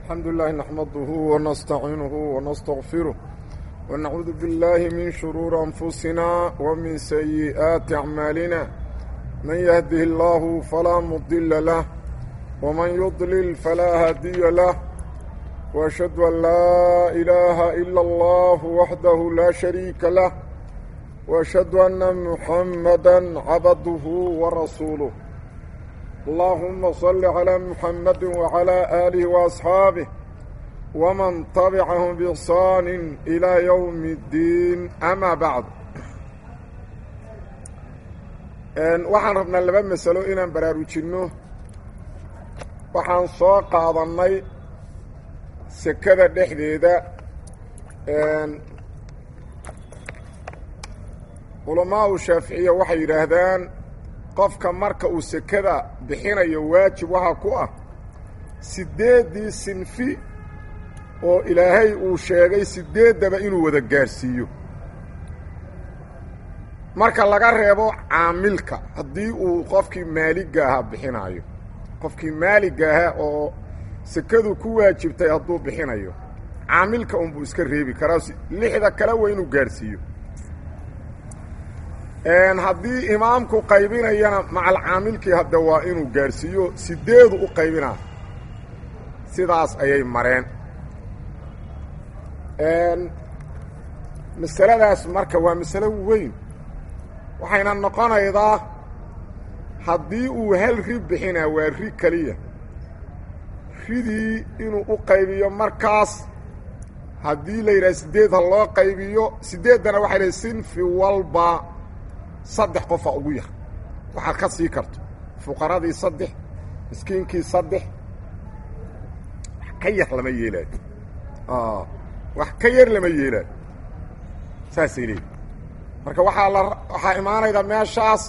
الحمد لله نحمده ونستعينه ونستغفره ونعوذ بالله من شرور أنفسنا ومن سيئات أعمالنا من يهده الله فلا مضل له ومن يضلل فلا هادي له وأشهد أن لا إله إلا الله وحده لا شريك له وأشهد أن محمدا عبده ورسوله اللهم صل على محمد وعلى آله وأصحابه ومن طبعهم بإحسان إلى يوم الدين أما بعد waxaan rabnaa laba masalo inaan baraarujinno waxaan soo qaadannay sekada dhexdeeda culamaau shaaficiya waxay yidhaahdaan qofka marka uu sekada bixinayo waajib waxaa ku ah siddeeddii sinfi oo ilaahay uu sheegay siddeeddaba inuu wada gaadhsiiyo marka laga reebo caamilka haddii uu qofkii maaligga ahaa bixinaayo qofkii maaligga ahaa oo sekadu ku waajibtay hadduu bixinayo caamilka unbuu iska reebi karaa lixda kale waa inuu gaadhsiiyo haddii imaamku qaybinayana macalcaamilkii hadda waa inuu gaadhsiiyo sideedu u qaybinaa sidaas ayay mareen masaladaas marka waa masalo weyn waxayna noqonaydaa haddii uu hal ri bixinaa waa ri keliya ridii inuu u qaybiyo markaas haddii la yidhaha sideed ha loo qaybiyo sideeddana waxay lehay sinfi walba saddex qofa ugu yar waxaad ka sii karto fuqaradii saddex miskiinkii saddex wax ka yar lama yeelaayo wax ka yar lama yeelaayo saasay leeyihi marka waxaa la waxaa imaanayda meeshaas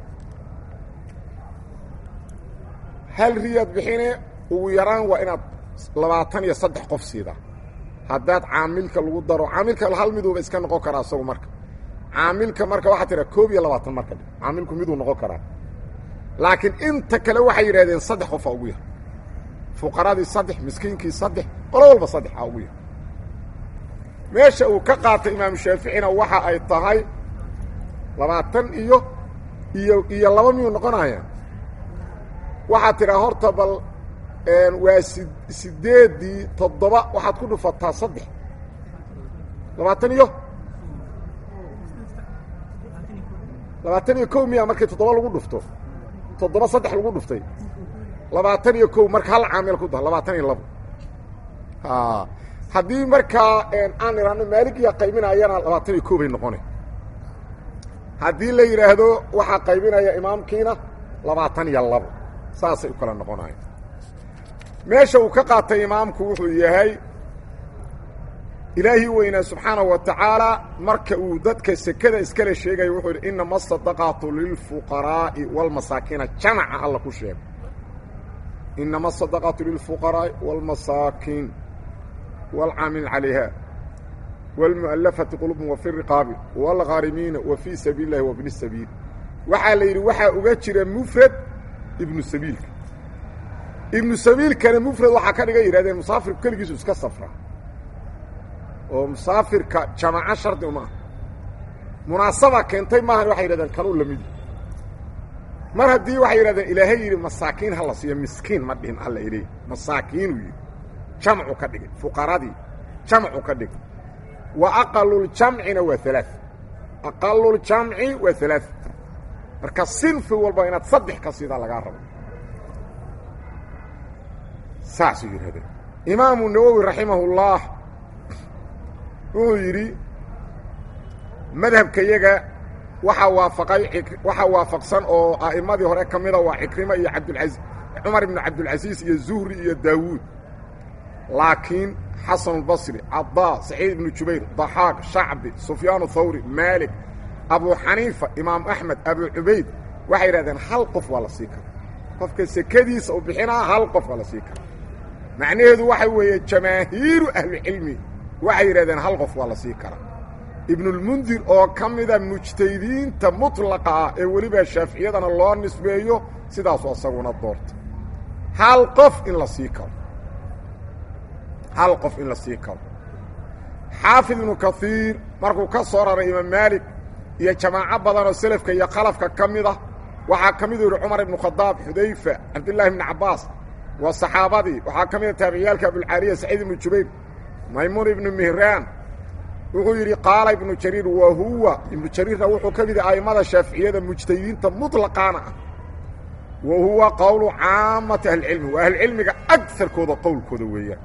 hal riyaad bixine ugu yaraan waa inaad labaatan iyo saddex qof siidaa haddaad caamilka lagu daro caamilka hal miduuba iska noqon karaa isagu marka caamilka marka waxaa tiraa koob iyo labaatan marka caamilku miduu noqon karaa laakiin inta kale waxay yidhahdeen saddex qofa ugu yar fuqaradii saddex miskiinkii saddex qolo walba saddex a ugu yar meesha uu ka qaatay imaamu shaaficina waxa ay tahay labaatan iyo iyo iyo laba miyuu noqonaya waxaad tidhaa horta bal waa si sideeddii toddoba waxaad ku dhufataa saddex labaatan iyo labaatan iyo kow miya markii toddoba lagu dhufto toddoba saddex lagu dhuftay labaatan iyo kow marka hal caamil ku daha labaatan iyo labo haddii markaa aan idhaahno maaligiya qaybinayana labaatan iyo kow bay noqona haddii la yidhaahdo waxaa qaybinaya imaamkiina labaatan iyo labo saasay u kala noqonaya meesha uu ka qaatay imaamku wuxuu yahay ilaahii weynaa subxaanaه wa tacaala marka uu dadka sekada iskale sheegaya wuxuu yidhi inama asadaqaatu lilfuqaraa'i wاlmasaakiina jamaca alla ku sheego inama asadaqaatu lilfuqaraa'i wاlmasaakiin wاlcaamil calayha wاlmu'alafati qulubum wafi riqaabi wاlgharimiina wa fii sabiil اllahi wabni sabiil waxaa la yidhi waxaa uga jira mufrad ibnu sabiilka ibnu sabiilkana mufrad waxaa ka dhiga yidhahdeen musaafirku keligiisu iska safra oo musaafirka jamaco shardi uma ah munaasaba keentay maahan waxay yidhahdeen kanuu la midi mar haddii waxay yidhahdeen ilaahay yidhi masaakiin ha la siiyo miskiin ma dhihin alla iley masaakiinuu yidhi jamcu ka dhigay fuqaradii jamcu ka dhigay wa aqaluljamcina waa alaa aqaluljamci waa alaa marka sinfi walba inaad saddex ka siidaa lagaa rabo saasuu yidhahdeen imaamu nawowi raximahullah wuxuu yidhi madhabkayaga waxaa waafaqay waxaa waafaqsan oo a'immadii hore ka mida waa cikrimo iyo cabdulai cumar ibnu cabdilcasiis iyo zuhri iyo daawuud laakiin xasan albasri cadaa saciid ibnu jubayr daxaaq shacbi sufyaanu thawri maalik abu xaniifa imaam axmed abu cubayd waxay yidhahdeen hal qof waa la sii kara qofka sekadiisa u bixinaa hal qof waa la sii kara macnaheedu waxa weeye jamaahiiru ahlucilmi waxay yidhahdeen hal qof waa la sii karaa ibnulmundir oo ka mida mujtahidiinta mutlaqa ah ee weliba shaaficiyadana loo nisbeeyo sidaasu asaguna doorta hal qof in la sii karo hal qof in la sii karo xaafid ibnu kaiir markuu ka soo raray imaam maalik iyo jamaaco badan oo selafka iyo khalafka ka mid ah waxaa ka miduu yihi cumar ibnu khadaab xudayfa cabdillaahi ibni cabbaas waa saxaabadii waxaa ka mida taabiciyaalka abulcaaliya saciid ibnu jubayr maymuun ibnu mihraan wuxuu yidhi qaala ibnu jariir wa huwa ibnu jariirna wuxuu ka mid yahi a'immada shaaficiyada mujtahidiinta muطlaqaana ah wa huwa qowlu caamati ahlicilmi waa ahlucilmiga agarkooda qowlkooda weeyaan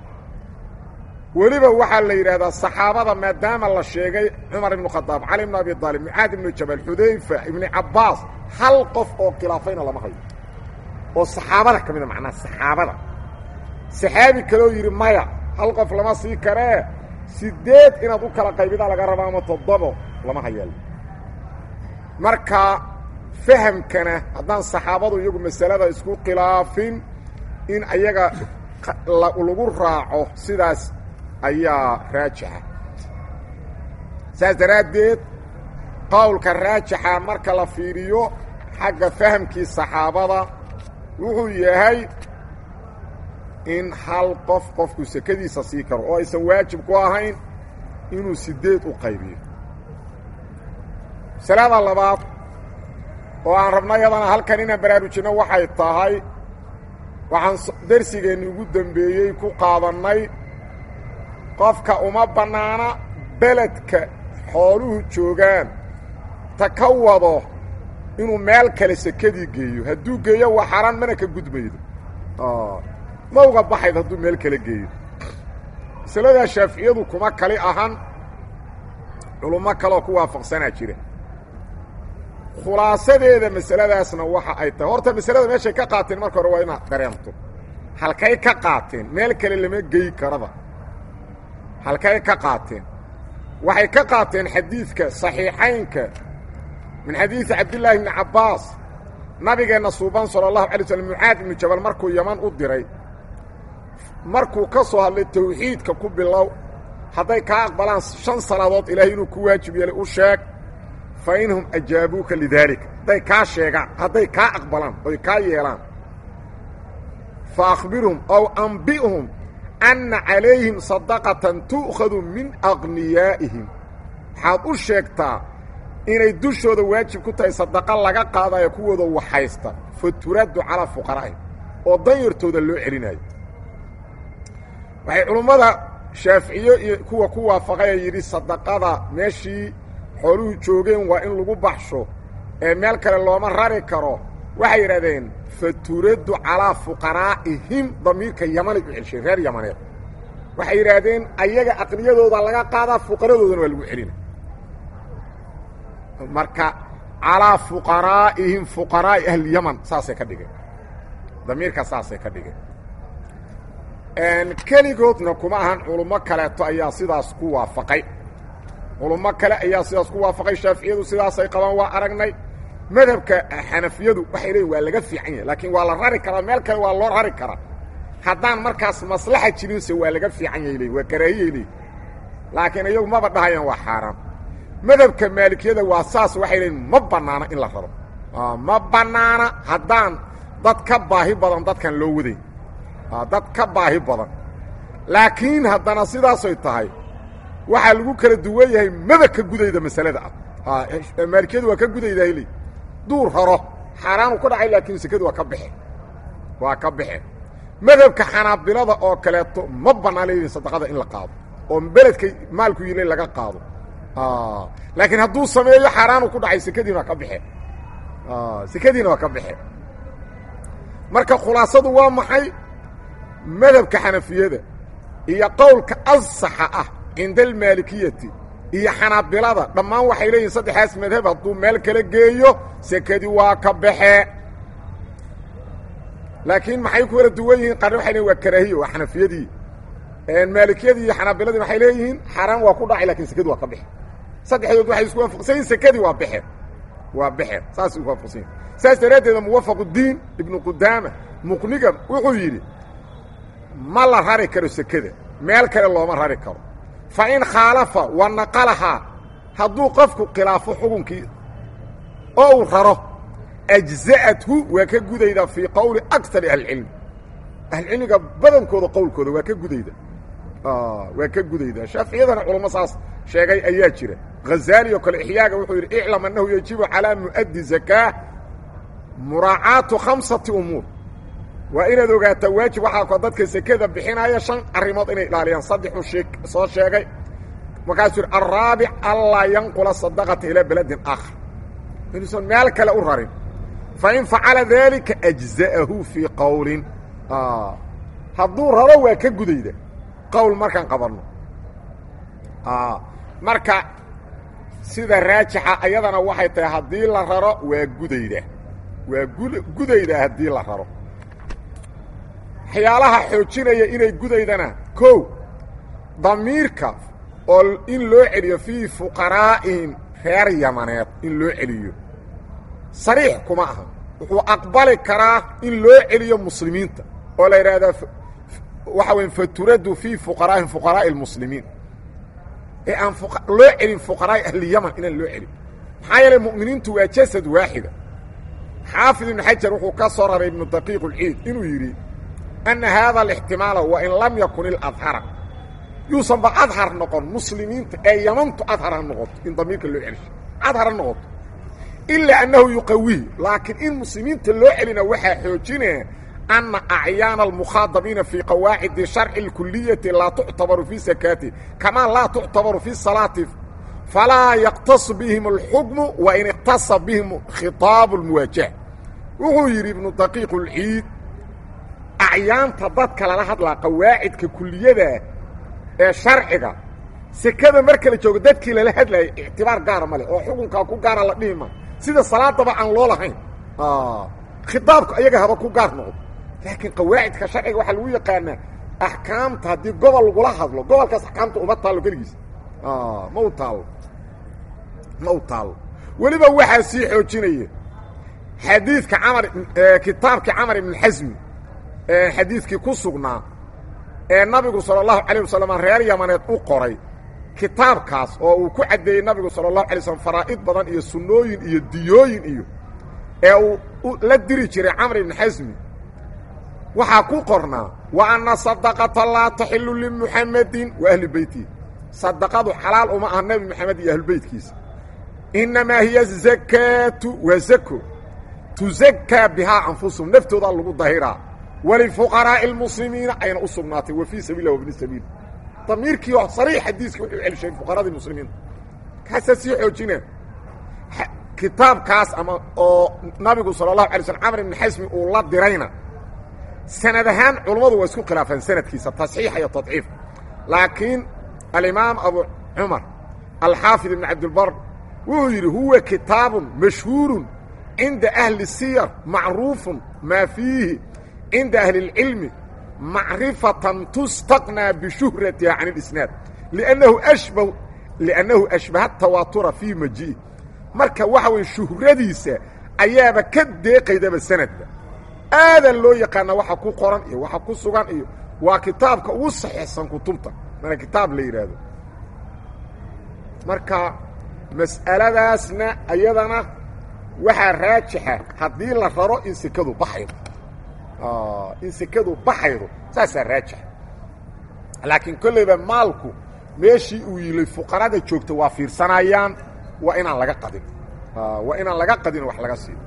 weliba waxaa la yidhaahdaa saxaabada maadaama la sheegay cumar ibnu khadaab cali ibnu abi aalib mucaad ibnu jabal xudayfa ibni cabbaas hal qof oo khilaafayna lama hayo oo saxaabada ka mida macnaha saxaabada saxaabi kaleoo yidhi maya hal qof lama sii karee sideed inaad u kala qaybidaa laga raba ama toddobo lama hayeel marka fahamkana haddaan saxaabadu iyagu masalada isku khilaafin in ayaga lagu raaco sidaas ayaa raajixa saas daraaddeed qowlka raajixa marka la fiiriyo xagga fahamkii saxaabada wuxuu yahay in hal qof qofku sekadiisa sii karo oo aysan waajib ku ahayn inuu sideed u qaybiyo masalada labaad oo aan rabno yadana halkan inaan baraarujinno waxay tahay waxaan darsigeenni ugu dembeeyey ku qaadannay qofka uma bannaana beledka xooluhu joogaan ta ka wado inuu meel kale sekadii geeyo hadduu geeyo waa xaraan mana ka gudmaydo ma uga baxayd hadduu meel kale geeyo masaladaa shaaficiyadu kuma kali ahan culummo kaleoo ku waafaqsanaa jira khulaasadeeda masaladaasna waxa ay tahay horta masalada meeshay ka qaateen marka hore waa inaad dareento halkay ka qaateen meel kale lama geyi karaba halkay ka qaateen waxay ka qaateen xadiidka saxiixaynka min xadiidi cabdillaahi bni cabbaas nabigeenna suuban sala allahu alay slm mucaad ibnu jabal markuu yaman u diray markuu ka soo hadlay tawxiidka ku bilow hadday kaa aqbalaan shan salaadood ilaahay inuu ku waajib yeelay u sheeg fa inhum ajaabuuka lidaalika hadday kaa sheegaan hadday kaa aqbalaan oy kaa yeelaan fa akhbirhum ow ambi'hum anna calayhim sadaqatan tu'khadu min aqniyaa'ihim waxaad u sheegtaa inay dushooda waajib ku tahay sadaqa laga qaadayo kuwooda waxaysta fa turaddu calaa fuqaraa'ihim oo danyartooda loo celinayo waxay culummada shaaficiyo iyo kuwa ku waafaqaya yidhi sadaqada meeshii xooluhu joogeen waa in lagu baxsho ee meel kale looma rari karo waxay yidhahdeen fa turaddu calaa fuqaraa'ihim damiirka yamanay u celsheen reer yamaneed waxay yidhaahdeen ayaga aqniyadooda laga qaadaa fuqaradoodana waa lagu celina marka calaa fuqaraa'ihim fuqaraa'i ahliyaman saasay ka dhigeen damiirka saasay ka dhigeen keligoodna kuma ahan culummo kaleeto ayaa sidaas ku waafaqay culummo kale ayaa sidaas ku waafaqay shaaficiyadu sidaasay qabaan waa aragnay madhabka xanafiyadu waxay leeyiin waa laga fiican yahay laakiin waa la rari karaa meel kale waa loo rari karaa haddaan markaas maslaxa jirinse waa laga fiican yahay leeyiin waa karaahiyay leeyiin laakiin iyagu maba dhahayaan waa xaaraan madhabka maalikiyada waa saas waxay leeyiin ma bannaana in la raro ma bannaana haddaan dad ka baahi badan dadkan loo wadayn dad ka baahi badan laakiin haddana sidaasay tahay waxaa lagu kala duwan yahay maba ka gudayda masalada ah maalikiyadu waa ka gudaydahay leey duu raro xaaraanu ku dhacay laakiin sekadu waa ka baxe waa ka baxe madhabka xanaabilada oo kaleeto ma bannaan leeyihin sadaqada in la qaado oo beledka maalku yilay laga qaado laakiin hadduu sameeyo xaaraanu ku dhacay sekadiina waa ka baxe sekadiina waa ka baxe marka khulaasadu waa maxay madhabka xanafiyada iyo qowlka asaxa ah cinda almaalikiyati iyo xanaabilada dhammaan waxay leeyihin saddexaas madhab hadduu meel kala geeyo sekadii waa ka baxee laakiin maxay ku kala duwan yihiin qarni waxay leeyihin waa karaahiye waa xanafiyadii maalikiyadii iyo xanaabiladii waxay leeyihiin xaaraan waa ku dhacay lakin sekadii waa ka baxe saddexdood waxay isku waafaqsanyihin sekadii waa baxe waa baxe saas isku waafaqsan yihin saas daraaddeeda muwafaq uddiin ibnu qudaama muqniga wuxuu yidhi ma la rari karo sekada meel kale looma rari karo fa in khaalafa wa naqalahaa hadduu qofku khilaafo xukunkii oo uu raro ajza'athu waa ka gudayda fii qowli akari ahlicilmi ahlucilmiga badankooda qowlkooda waa ka gudayda waa ka gudaydaa shaaficiyadana culamo saas sheegay ayaa jira hazaali oo kale ixyaaga wuxuu yidhi iclam annahu yajibu calaa mu'addi zakaa muraacaatu khamsati umuur waa inaad ogaataa waajib waxaa ko dadka sekada bixinaya shan arrimood inay ilaaliyaan saddexuu shee soo sheegay markaasuu yidhi alraabic anlaa yanqula sadaqata ilaa beledin aakhar inuusan meel kale u rarin fain facala daalika ajza'ahu fii qowlin hadduu raro waa ka gudayda qowl markaan qabanno marka sida raajixa ayadana waxay tahay haddii la raro waa gudayda waa gudayda haddii la raro waxyaalaha xoojinaya inay gudaydana kow damiirka oo in loo celiyo fii fuqaraa'ihim reer yamaneed in loo celiyo sariix kuma aha wuxuu aqbali karaa in loo celiyo muslimiinta oo la yidhaahdaa waxa weya faturadu fii fuqaraa'ihim fuqaraa'i اlmuslimiin ee aan loo celin fuqaraa'i ahliyaman inaan loo celin maxaa yeelay mu'miniintu waa jasad waaxida xaafid ibnu xajar wuxuu ka soo raray ibnu daqiiq اlciid inuu yidhi ana haada alاxtimaala wain lam yakun iladhara yuusanba adhar noqon muslimiinta ee yamantu adhar ha noqoto in damiirka loo celisho adhar ha noqoto ilaa annahu yuqawihi laakiin in muslimiinta loo celina waxaa xoojinaya ana acyaana almukhaadabiina fii qawaacidi sharci اlkuliyati laa tuctabaru fii sakaati kamaa laa tuctabaru fi salaati falaa yaqtasu bihim اlxukmu wain iqtasa bihim khitaabu اlmuwaajaha wuxuu yidhi ibnu daqiiq اlciid acyaanta dadka lala hadlaa qawaacidka kuliyada ee sharciga sekada marka la joogo dadkii lala hadlayay ictibaar gaara ma leh oo xukunkaa ku gaara la dhihi ma sida salaadaba aan loo lahayn khitaabku ayaga haba ku gaar noqdo laakiin qawaacidka sharciga waxaa lagu yaqaanaa axkaamta haddii gobol lagula hadlo gobolkaas axkaamta uma taallo keligiis ma u taallo ma u taallo weliba waxaa sii xoojinaya xadiidka camar kitaabkii camar ibn xasmi xadiidkii ku sugnaa ee nabigu salى الlahu عalيه wasalam reer yamaneed u qoray kitaabkaas oo uu ku caddeeyey nabigu salى الlahu alay slm faraa'id badan iyo sunnooyin iyo diyooyin iyo ee uu la diri jiray camr ibn xasmi waxaa ku qornaa wa ana sadaqata laa taxilu limuxamedin wa ahli beytihi sadaqadu xalaal uma aha nebi moxamed iyo ahlubeytkiisa inamaa hiya zakaatu waa zako tuzakaa bihaa anfusahum naftoodaa lagu dahiraa walifuqaraa'i اlmuslimiina ayna u sugnaatay wa fii sabilah wabni sabiil damiirkii oo sariix xadiiska wuxuu celishay fuqaradii muslimiinta kaasaa sii xoojina kitaabkaas ama oo nabigu salى الlahu alay slm camr ibn xasmi uu la dirayna sanad ahaan culammadu waa isku khilaafeen sanadkiisa tasxiixa iyo tadciif laakiin alimaam abu cumar alxaafid ibn cabdilbar wuxuu yidhi huwa kitaabun mashhuurun cinda ahli siyar macruufun maa fiihi cinda ahli اlcilmi macrifatan tustaqnaa bishuhratiha can اlisnaad liannahu ashba liannahu ashbaha tawaatura fii majiih marka waxa weye shuhradiisa ayaaba ka deeqaydaba sanadba aadan loo yaqaana waxa ku qoran iyo waxa ku sugan iyo waa kitaabka ugu saxiixsan kutubta mana kitaab la yidhaahdo marka mas'aladaasna ayadana waxaa raajixa haddii la raro in sekadu baxaydo in sekadu baxaydo saasaa raajixa laakiin kollayba maalku meeshii uu yilay fuqarada joogta waa fiirsanayaan waa inaan laga qadin waa inaan laga qadin wax laga siiyo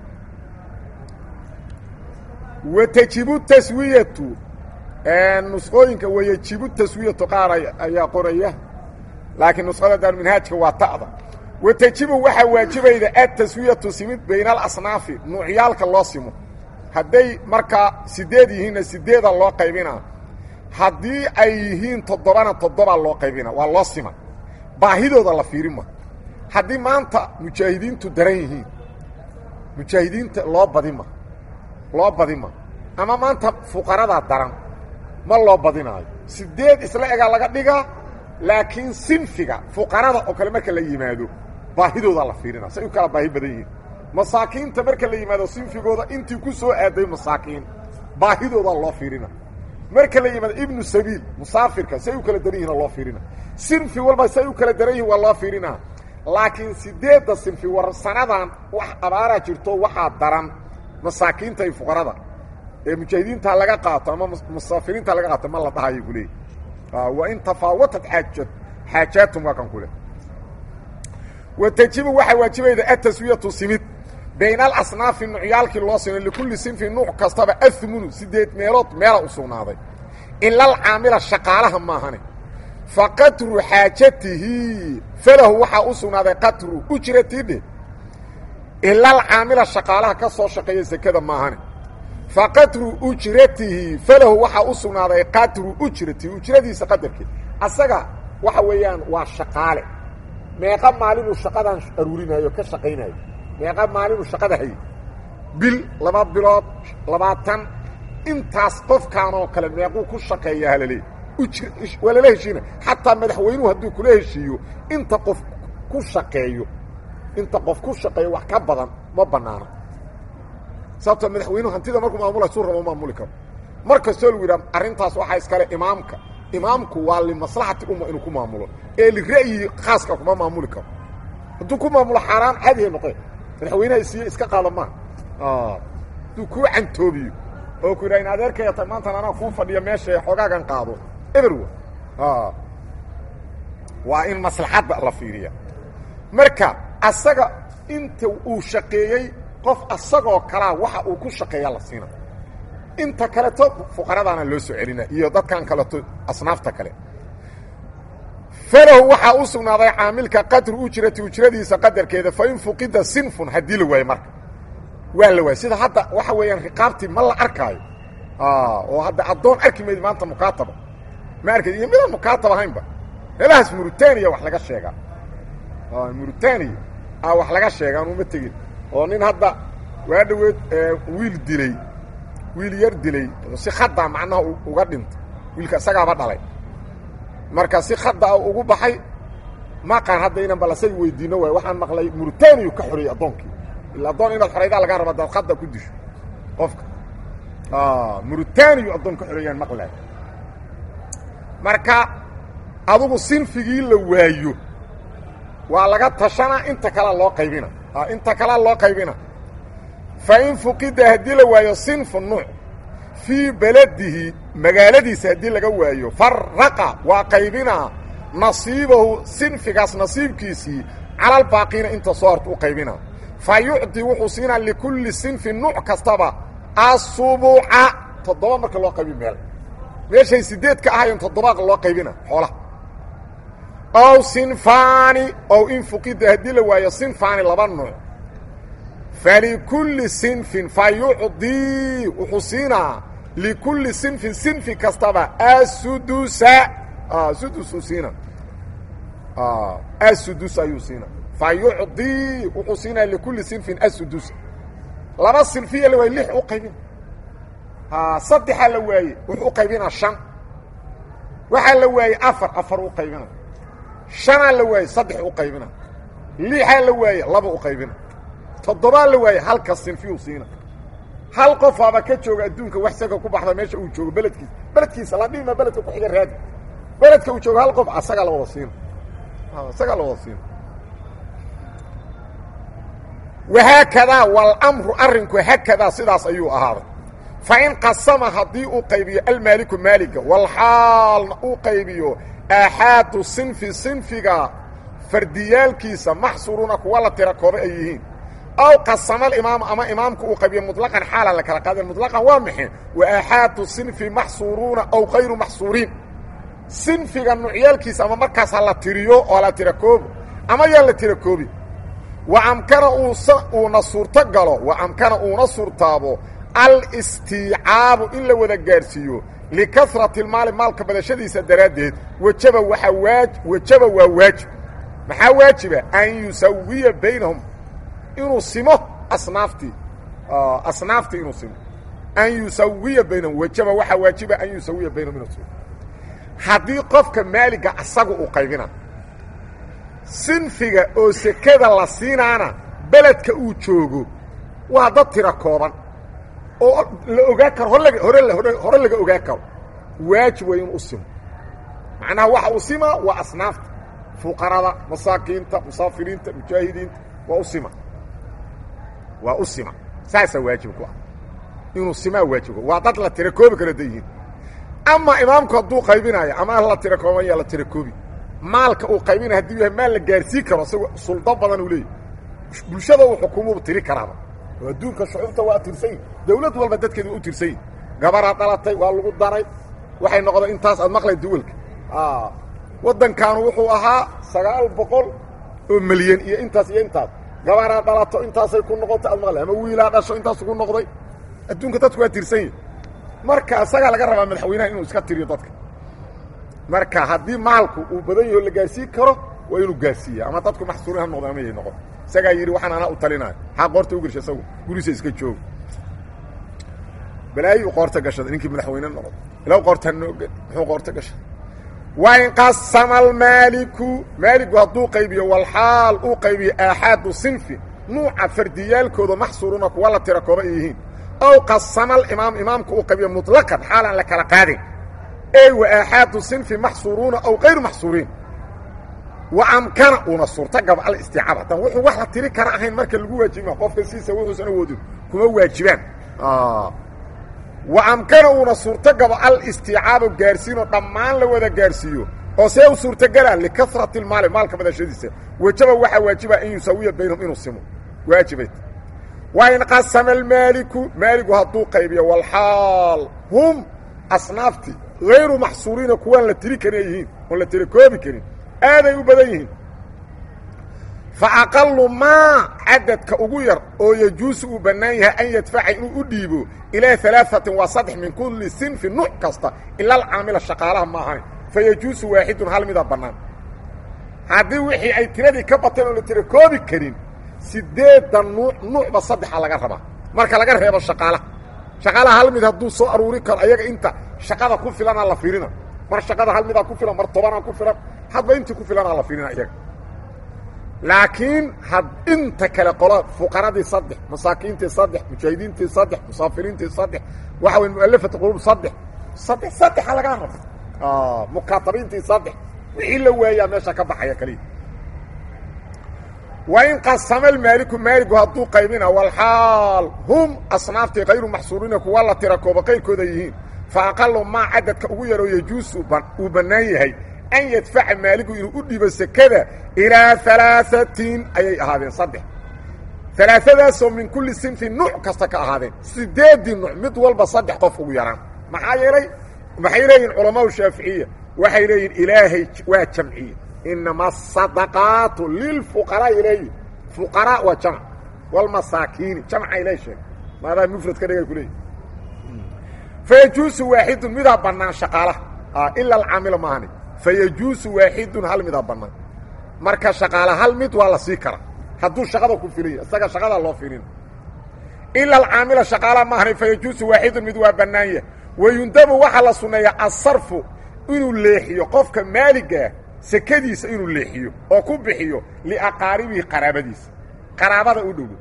watajibu taswiyatu nusqooyinka wayajibu taswiyatu qaar ayaa qoraya laakiin nusqada daarminhaajka waa ta'da watajibu waxaa waajibayda ataswiyatu simid bayna alasnaafi nuucyaalka loo simo hadday markaa sideed yihiinna sideeda loo qaybinaa haddii ay yihiin toddobana toddobaa loo qaybina waa loo sima baahidooda la fiirima haddii maanta mujaahidiintu daran yihiin mujaahidiinta loo badima loo badima ama maanta fuqaradaa daran ma loo badinaayo sideed isla egaa laga dhigaa laakiin sinfiga fuqarada oo kale marka la yimaado baahidoodaa la fiirina say u kala baahi badan yihiin masaakiinta marka la yimaado sinfigooda intii ku soo aaday masaakiin baahidoodaa loo fiirina marka la yimaado ibnu sabiil musaafirka say u kala daran yihin loo fiirina sinfi walba say u kala daran yihin waa loo fiirina laakiin sideedda sinfi war sanadan wax abaaraa jirto waxaa daran masaakiinta iyo fuqarada ee mujaahidiinta laga qaato ama musaafiriinta laga qaato ma la dhahayo kuleey wain tafaawatad xaaja xaajaatum waa kan ku leh wa tajibu waxaa waajibayda ataswiyatu simid bayna alasnaafi nucyaalkii loo sino likulli sinfin nuuc kastaba ahmunu sideed meelood meela u sugnaaday ila alcaamila shaqaalaha maahane fa qatru xaajatihi falahu waxaa u sugnaaday qatru ujratidhe ila alcaamila shaqaalaha ka soo shaqeeya sekada maahane fa qatru ujratihi falahu waxaa u sugnaaday qatru ujratihi ujradiisa qadarkeed asaga waxa weeyaan waa shaqaale meeqa maalinuu shaqadan aruurinayo ka shaqaynayo meeqa maalinuu shaqada hayay bil laba bilood labaatan intaas qofkaanoo kale meequu ku shaqeeya halaleey waa lala heshiina xataa madaxweynuhu hadduu kula heshiiyo inta qof ku shaqeeyo inta qof ku shaqeeyo wax ka badan ma banaano sababtoo madaxweynuhu hantida markuu maamula suu rabo maamuli karo mar kastoo lagu yidhaha arrintaas waxaa iskale imaamka imaamku waa limaslaxati umma inuu ku maamulo ee lira'yi khaaska kuma maamuli karo hadduu ku maamulo xaaraan caadihay noqe madaxweynaha isiiye iska qaada maa hadduu kuu cantoobiyo oo ku yidhaha in adeerkaya ta maantan anaa kuu fadhiya meesha xoogaagan qaado eberwa waa in maslaxadda la fiiriya marka asaga inta uu shaqeeyey qof asagoo kalaa waxa uu ku shaqeeya la siina inta kaleto fuqaradaana loo soo celina iyo dadkan kaleto asnaafta kale falahu waxaa u sugnaaday caamilka qadru ujrati ujradiisa qadarkeeda fain fuqida sinfun haddii la waayo marka waa la waay sida hadda waxa weeyaan riqaabtii ma la arkaayo oo hadda addoon arki mayd maanta mukaataba ma arkay iyo midaan mukaatab ahaynba meelahaas murutaniya wax laga sheegaa murutaniya a wax laga sheega anuma tegin oo nin hadda waa dhaweed wiil dilay wiil yar dilay si khada macnaha uga dhintay wiilka isagaaba dhalay marka si khada ugu baxay maqaan hadda inan balasay weydiino waay waxaan maqlay murutaniyu ka xoreeyey addoonkii ila addoon inaad xoraydaa lagaa raba daad khada ku disho qofka murutaniyu addoon ka xoreeyaan maqlay marka adugu sinfigii la waayo waa laga tashanaa inta kalea loo qaybina inta kalea loo qaybina fa in fuqida haddii la waayo sinfu nuuc fii beladihi magaaladiisa haddii laga waayo faraqa waa qaybinaa nasiibahu sinfigaas nasiibkiisii calalbaaqiina inta soo horta u qaybinaa fa yucdi wuxuu siinaa likulli sinfin nuuc kastaba asubuca toddoba marka loo qaybi meel meeshay sideed ka ahayen toddobaa loo qaybina xoolaha ow sinfaani ow in fuqida haddii la waayo sinfaani laba nuuc falikulli sinfin fa yucdii wuxuu siinaa likulli sinfin sinfi kastaba asudusa sudusuu siina asudus ayuu siina fa yucdii wuxuu siinaa likulli sinfin asudusa laba sinfiya la waaye lix u qaybina saddexaa la waaye wuxuu u qaybinaa shan waxaa la waayey afar afar u qaybina shanaa la waaye saddex u qaybina lixaa la waaye laba u qaybina toddobaa la waaye halka sinfiyuu siina hal qofaaba ka jooga adduunka wax saka ku baxda meesha uu joogo beledkiisa beledkiisa la dhima beledka ku xiga raadi beledka uu joogo hal qof asagaa la wada siina isagaa la wada siina wahaakadaa walamru arrinku haakadaa sidaas ayuu ahaaday fain qasama haddii uu qaybiyo almaaliku maaliga walxaalna uu qaybiyo aaxaadu sinfi sinfiga fardiyaalkiisa maxsuruuna kuwa la tira kooba ay yihiin aw qasama alimaamu ama imaamku uu qaybiyo muطlaqan xaalan la kala qaadeen muطlaqan waa maxay wa aaxaadu sinfi maxsuuruuna aw kayru maxsuuriin sinfiga nucyaalkiisa ama markaas ha la tiriyo oo la tira koobo ama yaan la tira koobi wa amkana uuna suurto galo wa amkana uuna suurtaabo alistiicaabu in la wada gaadhsiiyo likasrati اlmaali maalka badashadiisa daraaddeed wajaba waaa waa wajaba waa waajib maxaa waajiba an yusawiya baynahum inuu simo asnaaftii asnaaftii inuu simo an yusawiya baynahum wajaba waxaa waajiba an yusawiya baynahum inuu simo haddii qofka maaliga asaga uu qaybina sinfiga oo sekada la siinaana beledka uu joogo waa dad tira kooban oo la ogaa karo hore hore hore laga ogaa karo waajib way inuu u simo macnaha waxa uu simaa waa asnaafta fuqarada masaakiinta musaafiriinta mujaahidiinta waa u sima waa u sima saasaa waajib ku ah inuu simaa waajibka waa dad la tira koobi kala da yihiin ama imaamku hadduu qaybinayo ama la tira kooban yaa la tira koobi maalka uu qaybinayo hadduu yahay maal la gaarsiin karo isagoo suldo badan uu leeyahy bulshada uu xukuumubu tiri karaaba oo adduunka shucuubta waa tirsanyi dawlad walba dadkeeda waa u tirsanyi gabaraa dhalatay waa lagu daray waxay noqday intaas aad maqlay duwalka waddankaanu wuxuu ahaa sagaal boqol oo milyan iyo intaas iyo intaas gabaraa dhalato intaasay ku noqotay aad maqlay ama wiilaa dhasho intaasu ku noqday adduunka dadku waa tirsan yihi marka isagaa laga rabaa madaxweynaha inuu iska tiriyo dadka marka haddii maalku uu badan yaho la gaarsiin karo waa inuu gaarsiiya ama dadku maxsuurin ha noqdo ama yay noqon isagaa yidhi waxaan anaa u talinaayo xaa qoorta u gersha isagu guriisa iska jooga balaayi u qoorta gashada ninkii madaxweyne noqdo ilaw qoorta nooga muxuu qoorta gashaday wain qasama almaaliku maaligu hadduu qaybiyo walxaal uu qaybiyo aaxaadu sinfi nuuca fardiyaalkooda maxsuuruna kuwa la tira kooba ay yihiin ow qasama alimaam imaamku uu qaybiyo muطlaqan xaal aan la kala qaadin ey wa aaxaadu sinfi maxsuuruuna aw kayru maxsuuriin wa amkana uuna suurtagaba alistiicaab haddaan wuxuu wax la tiri kara ahayn marka lagu waajibima qofka siisa wuxuusan awoodin kuma waajibaan wa amkana uuna suurtogabo alistiicaabo gaarsiinoo dhammaan la wada gaarsiiyo oo see u suurtogalaan likasrati lmaali maalka badashadiisa wejaba waxaa waajiba an yusaawiya baynahum inuu simo waajibay wain qasama almaaliku maaligu hadduu qaybiyo walxaal hum asnaaftii hayru maxsuuriina kuwaan la tiri karin ay yihiin oon la tiri koobi karin aaday u badan yihiin fa aqalu maa cadadka ugu yar oo yajuusu uu bannaan yahay an yadfaca inuu u dhiibo ilaa alaaثatin waa saddex min kulli sinfi nuuc kasta ila alcaamila shaqaalaha ma ahayn fa yajuusu waaxidun hal mida bannaan haddii wixii ay tiradii ka bateen oo la tira koobi karin sideedan nuuc nuucba saddexa laga rabaa marka laga reebo shaqaalaha shaqaalaha hal mid hadduu soo aruuri karo ayaga inta shaqada ku filanaa la fiirina mar shaqada hal midaa ku filan mar tobanaa ku filan hadba intii ku filanaa la fiirina iyaga laakiin had inta kale qola fuqaradii saddex masaakiintii saddex mujaahidiintii saddex musaafiriintii saddex waxa wey mualafat qulub saddex saddex saddexa lagaa raba mukaatabiintii saddex wixii la waayaa meesha ka baxaya kaliya wain qasama almaaliku maaligu hadduu qaybina walxaal hum asnaaftii kayru maxsuuriina kuwa la tira kooba qayrkooda yihiin fa aqalu maa cadadka ugu yaroo yajuusu uu bannaan yahay an yadfaca maaligu inuu u dhiibo sekada ilaa alaaثatin ayay ahaadeen saddex alaaadaasoo min kulli sinfin nuuc kasta ka ahaadeen sideedii nuuc mid walba saddex qof ugu yaraan maxaa yeelay maxay leeyihin culamaau shaaficiya waxay leeyihin ilaahay waa jamciye inama asadaqaatu lilfuqaraai leeyihin fuqaraa waa jamc walmasaakiini jamcay lee sheeg maadaa mufrad ka dhigay ku leeyihi fayajuusu waaxidun midaa bannaan shaqaalaha ila alcaamila maahani fayajuusu waaxidun hal midaa bannaan marka shaqaala hal mid waa la sii karaa hadduu shaqada ku filaya isaga shaqadaa loo filina ila alcaamila shaqaalaha maahani fayajuusu waaxidun mid waa bannaan yah wayundabu waxaa la sunneeyaa asarfu inuu leexiyo qofka maaligaah sekadiisa inuu leexiyo oo ku bixiyo liaqaaribihi qaraabadiisa qaraabada u dhowo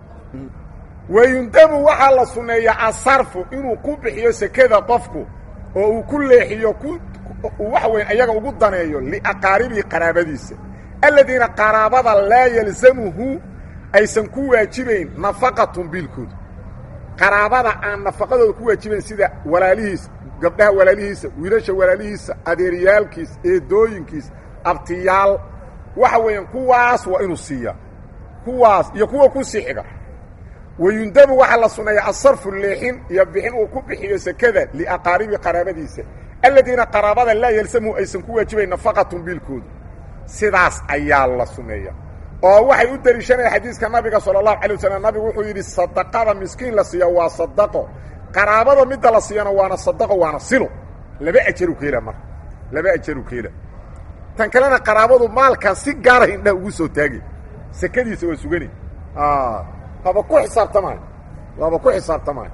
wayundabu waxaa la sunneeyaa asarfu inuu ku bixiyo sekada qofku oo uu ku leexiyo ku waxa weyn ayaga ugu daneeyo liaqaaribihi qaraabadiisa aladiina qaraabada laa yalzamuhu aysan ku waajibayn nafaqatun biilkooda qaraabada aan nafaqadooda ku waajibayn sida walaalihiisa gabdhaha walaalihiisa wiilasha walaalihiisa adeeryaalkiis eedooyinkiis abtiyaal waxa weeyaan kuwaas waa inuu siiyaa kuwaas iyo kuwa ku sii xiga wayundabu waxaa la sunneeyaa asarfu leexin iyo bixin uu ku bixiyo sekada liaqaaribi qaraabadiisa aladiina qaraabada laa yalsamuhu aysan ku waajibayn nafaqatun biilkooda sidaas ayaa la sunneeya oo waxay u deliishanaya xadiiska nabiga sala allahu calay wasalam nabigu wuxuu yidhi sadaqada miskiin la siiya waa sadaqo qaraabada midda la siiyana waana sadaqo waana silo laba ajaru ka hela marka laba ajaru ka hela tan kalena qaraabadu maalkan si gaara indhaha ugu soo taagay sekadiisa waa sugani waaba ku xisaabtamaayo waaba ku xisaabtamaayo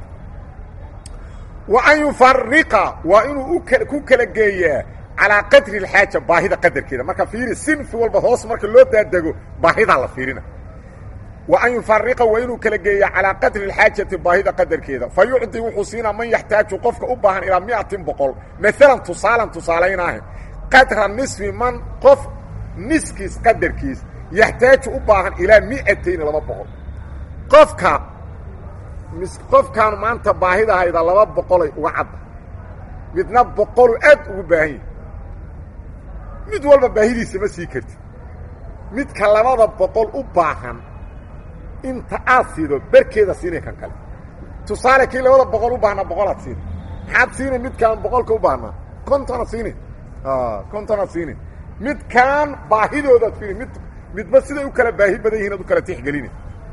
wa an yufariqa waa inuu ku kala geeyaa calaa qadri اlxaaja baahida qadarkeeda marka fiiri sinfi walba hoos marka loo daadego baahidaa la fiirina wa an yufariqa waa inuu kala geeya calaa qadri اlxaajati baahida qadarkeeda fa yucdi wuxuu siinaa man yaxtaaju qofka u baahan ilaa miatin boqol maalan tusaalan tusaalaynaahe qadra nisfi man qof niskiis qadarkiis yaxtaaju u baahan ilaa miatayni laba boqol qofka qofkaan maanta baahidahayda laba boqolay uga cadda midna boqolu aad ugu baahan yahay mid walba baahidiisa ma sii kartid midka labada boqol u baahan inta aad siido berkeeda siinay kan kale tusaale kii labada boqol u baahnaa boqolaad siina maxaad siinay midkaan boqolka u baahnaa kontonaad siinin kontonaad siinin midkaan baahidoodaad fiiri mid midba siday u kala baahi badan yihin ad u kala tixgelina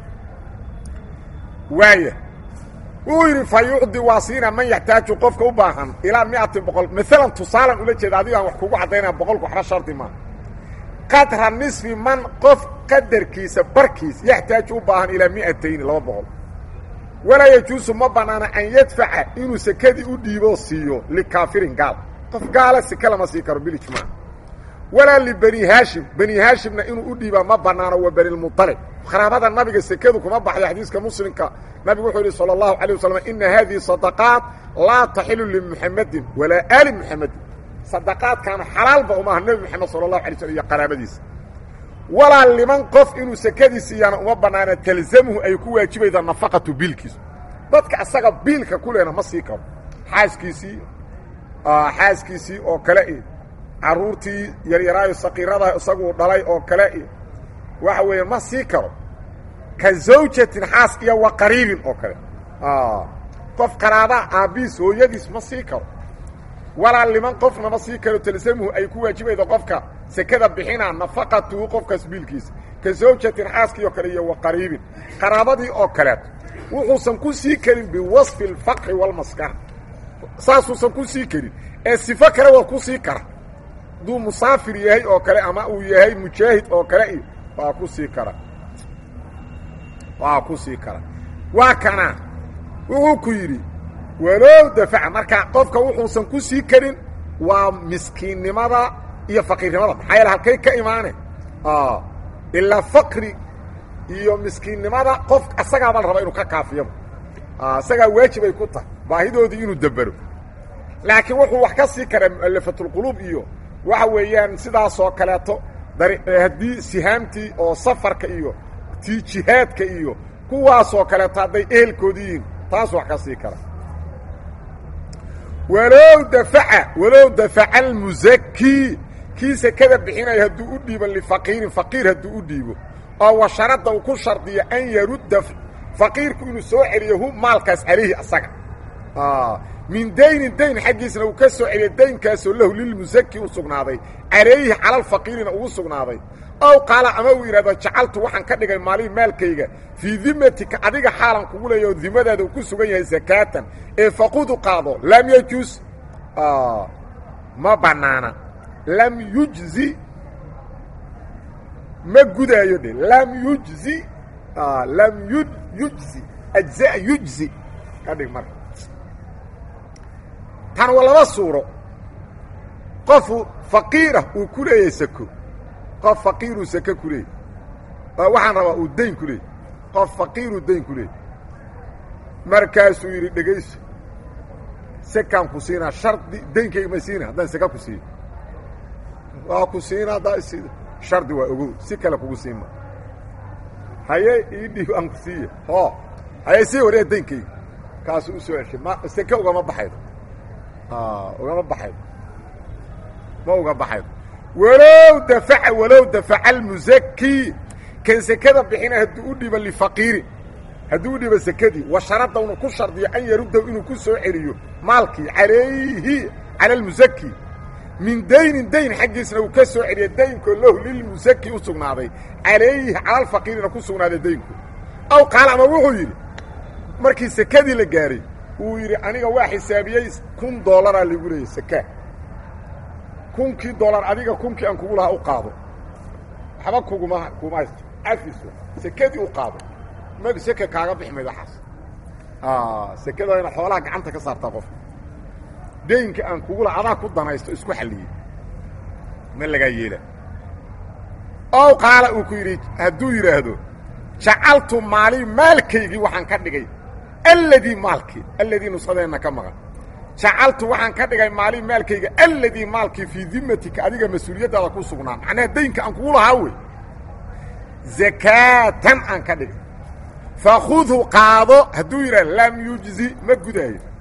waaya wuu yidhi fa yucdi waa siina man yaxtaaju qofka u baahan ilaa miatin boqol maalan tusaalan ula jeeda adigaan wax kugu caddaynaya boqolku waxba shardi maa qadra nisfi man qof qadarkiisa barkiis yaxtaaju u baahan ilaa mi'atayni laba boqol walaa yajuusu ma bannaana an yadfaca inuu sekadii u dhiiboo siiyo likaafirin gaal qof gaala seke lama sii karo bilijmaac walaa libani haashim bani haashimna inuu u dhiibaa ma bannaano wa banilmuطalib qaraabada nabiga sekadu kuma baxyo xadiiska muslimka nabigu wuxuu yidhi salى اllahu alيه waslm ina hadihi sadaqaat laa taxilu limuxamadin walaa aali muxamadin sadaqaadkaana xalaalba umaha nebi moxamed sala اlahu alay slm iyo qaraabadiisa walaa liman qof inuu sekadii siiyaana uma bannaana talzamuhu ay ku waajibayda nafaqatu biilkiisu dadka asaga biilka ku lehna ma sii karo xaaskiisii xaaskiisii oo kale i carruurtii yaryaraayo saqiirada isaguu dhalay oo kale i waxa weeye ma sii karo ka zawjatin xaas iyo wa qariibin oo kale qof qaraabaa aabbihiis hooyadiis ma sii karo walaa liman qofna ma sii karo talsamuhu ay ku waajibaydo qofka sekada bixinaa nafaqatuhu qofkaas biilkiisa ka zawjatin xaaskii oo kale iyo wa qariibin qaraabadii oo kaleeto wuxuusan ku sii karin biwasfi alfaqri walmaskana saasuusan ku sii karin ee sifo kale waa ku sii kara hadduu musaafir yahay oo kale ama uu yahay mujaahid oo kale iyo waa ku sii kara waa ku sii kara waa kana wuxuu ku yidhi walow dafaca marka qofka wuxuusan ku sii karin waa miskiinnimada iyo faqiirnimada maxaa yaele halkay ka imaane ilaa faqri iyo miskiinnimada qof asagaaba la raba inuu ka kaafiyaba isagaa waajib ay ku tahay baahidoodii inuu dabero laakiin wuxuu wax ka sii karaa mu'alafatulquluub iyo waxa weeyaan sidaasoo kaleeto haddii sihaamtii oo safarka iyo tii jihaadka iyo kuwaasoo kaleeto hadday ehelkoodi yihiin taas wax ka sii kara walow dafaca walow dafaca almusakii kii sekada bixinaya hadduu u dhiibo lifaqiirin faqiir hadduu u dhiibo oo wa sharadda uu ku shardiyo an yarudda faqiirku inuu soo celiyo hu maalkaas calayhi asaga min daynin dayn xaggiisna uu ka soo celiyo daynkaasoo lahu lilmusaki u sugnaaday calayhi calalfaqiirina ugu sugnaaday ow qaala ama uu yidhahdo jacaltu waxaan ka dhigay maalihii maalkayga fii dimatika adiga xaalan kugu leeya oo dimadaada uu ku sugan yahay sakaatan ee faqudu qaado lam yajuus ma bannaana lam yujzi ma gudaayo de lam yujzi lam yu yujzi ajzaa yujzi ka dhig marka tan waa laba suuro qofu faqiirah uu ku leeyahay sako qof faqiiruu sake ku leeyay waxaan rabaa uu dayn ku leeyay qof faqiiruu dayn ku leeyay markaasuu yidhi dhegayso sekaan ku siinaa shardi daynkayga ma siina haddaan seka ku siiyo waa ku siina haddaa isiida shardi waa ogow si kale kugu siima haye ii dhiib aan ku siiya hoo haye sii waree daynkayga kaasuu u soo ceshay ma seke ugama baxaydo ugama baxaydo ma uga baxaydo walow dafaca walow dafaca almusaki kan sekada bixina hadduu u dhiibo lifaqiirin hadduu u dhiibo sekadii wa sharadda unu ku shardiyo an yaruddahu inuu ku soo celiyo maalkii calayhi cala almusaki min daynin dayn xaggiisna uu ka soo celiyo daynkoo lahu lilmusaki u sugnaaday calayhi cala alfaqiirina ku sugnaaday daynku aw qaala ama wuxuu yidhi markii sekadii la gaaray uu yidhi aniga waa xisaabiyey kun dollaraa ligu leeyay seka kunkii dollar adiga kunkii aan kugu lahaa u qaado waxba kuguma kuma haysto cafiso sekadii u qaado ma seke kaaga bixi mayd waxaas sekada waa ina xoolaha gacanta ka saartaa qofka daynka aan kugu laha adaa ku danaysto isku xalliyey ma lagaa yeela ow qaala uu ku yidhi hadduu yidhaahdo jacaltu maali maalkaygii waxaan ka dhigay alladii maalkii alladii nusqadeenna ka maqan jacaltu waxaan ka dhigay maali maalkayga alladii maalkii fii dimatika adiga mas-uuliyaddaada ku sugnaa macnaha daynka aan kugu lahaa wey zakaatan aan ka dhigay fakhudhu qaado hadduu yidhaha lam yujzi ma gudaayo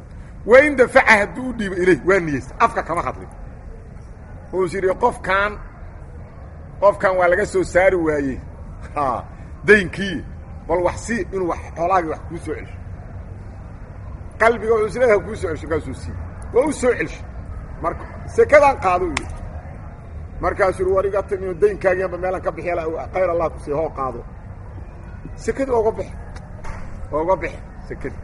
wain dafaca hadduu u dhiibo ilayh waa niyeysta afka kama hadlin wuus yidhi qofkan qofkan waa laga soo saari waayey daynkii bal wax sii inuu xoolaagii wax kuu soo celsho qalbiga wuxuu isleedaha kuu soo celsho kaasuu sii waa u soo celsho marka sekadaan qaado u yidhi markaasuu yidhi war iga timiyo daynkaagiianba meelaan ka bixi khayr allah ku sii hoo qaado sekadii oga bix oga bixi sekadii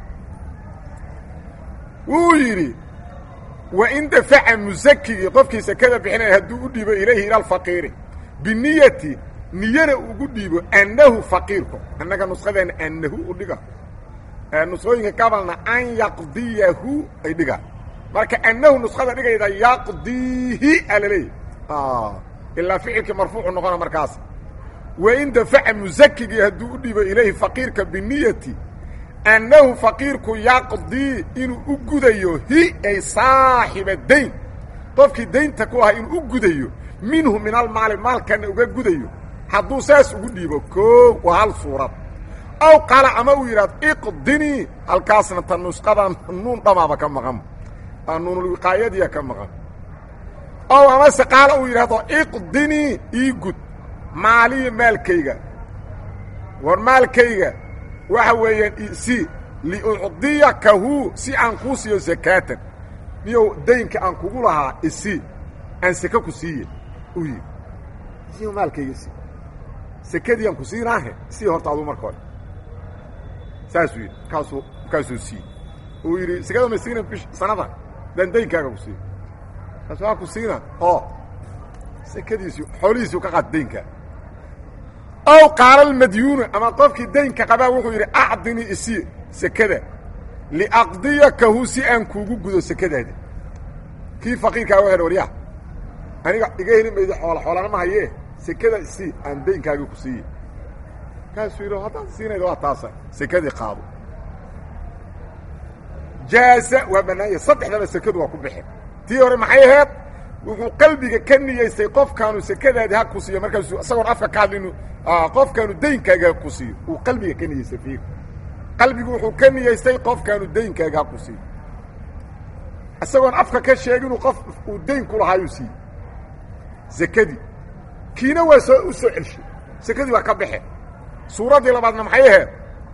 wuu yidhi wain dafaca musakigii qofkii sekada bixinaya hadduu u dhiibo ilayhi ila alfaqiiri biniyati niyana ugu dhiibo annahu faqiirku annaga nusqadeena annahu u dhiga nusqooyinka gabalna an yaqdiyahu ay dhigaan marka annahu nusqada dhigayda yaqdiihi alaleeyahy ilaa ficilkii marfuucu noqona markaas wain dafaca musakigii hadduu u dhiibo ilayhi faqiirka biniyati annahu faqiirku yaqdii inuu u gudayo hi ay saaxiba dayn qofkii daynta ku ahaa inuu u gudayo minhu min almaali maalkana uga gudayo hadduu saas ugu dhiibo koo waa hal suurad aw qaala ama uu yidhahdo iqdinii halkaasna ta nusqadan nuun dhamaaba ka maqan nuunulwiqaayadiya ka maqan ow amase qaala uu yidhahdo iqdinii ii gud maaliya maalkayga war maalkayga waxa weeyaan si liucdiyakahu si aan kuu siiyo sakaatan niyow daynka aan kugu lahaa isi aan seke ku siiye u yidhi si maalkayga si sekadii aan ku siinaahe sii horta aduu marka hore saasuu yidhi markaasuu markaasuu siiye uu yidhi sekada ma siina bish sanada daan daynkaaga ku siiyo markaasu waa ku siina oo sekadiisii xoolihiisii ka qaata daynkaa ow qaala almadyuunu ama qofkii daynka qabaa wuxuu yidhi acdinii isii sekada liaqdiyakahu si aan kuugu gudo sekadaada kii faqiirkaa wa hedh waryaa aniga iga heli maydo xoola xoolana ma hayee sekada isii aan daynkaagii ku siiye kaasuu yidhi haddaad siinayda waa taasa sekadii qaado jaaza waa bannaanya saddexdaba sekadu waa ku bixin tii hore maxay ahayd wuxuu qalbiga ka niyeystay qofkaanu sekadaadii ha ku siiyo markaasuu isagoon afka ka hadlinu qofkaanu daynkaaga ha ku siiyo uu qalbiga ka niyeystay fiir qalbigu wuxuu ka niyeystay qofkaanu daynkaaga ha ku siiyo isagoon afka ka sheeginu qof uu dayn ku lahaayuu siiye sekadii kiina waa soo u soo celshay sekadii waa ka baxe suuraddii labaadna maxay ahayd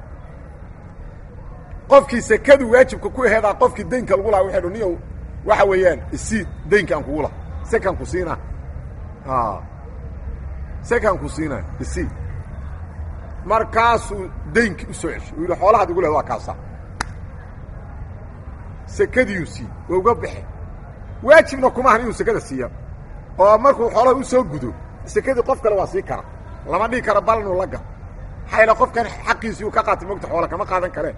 qofkii sekadu waajibka ku aheedaa qofkii daynka lagu lahaa waxay dh niyow waxa weeyaan isii daynka aan kugu laha sekaan ku siinaa sekaan ku siinaa isii markaasuu daynkii u soo ceshay uu yidhi xoolahaad igu lehd waa kaasaa sekadiiyuu siiye waa uga baxe waajibna kuma ahan inuu sekada siiya oo markuu xoolaha u soo gudo sekadii qof kale waa sii kara lama dhihi karo balnu laga xayla qofkan xaqiisii uu ka qaatay mogta xoola kama qaadan kareen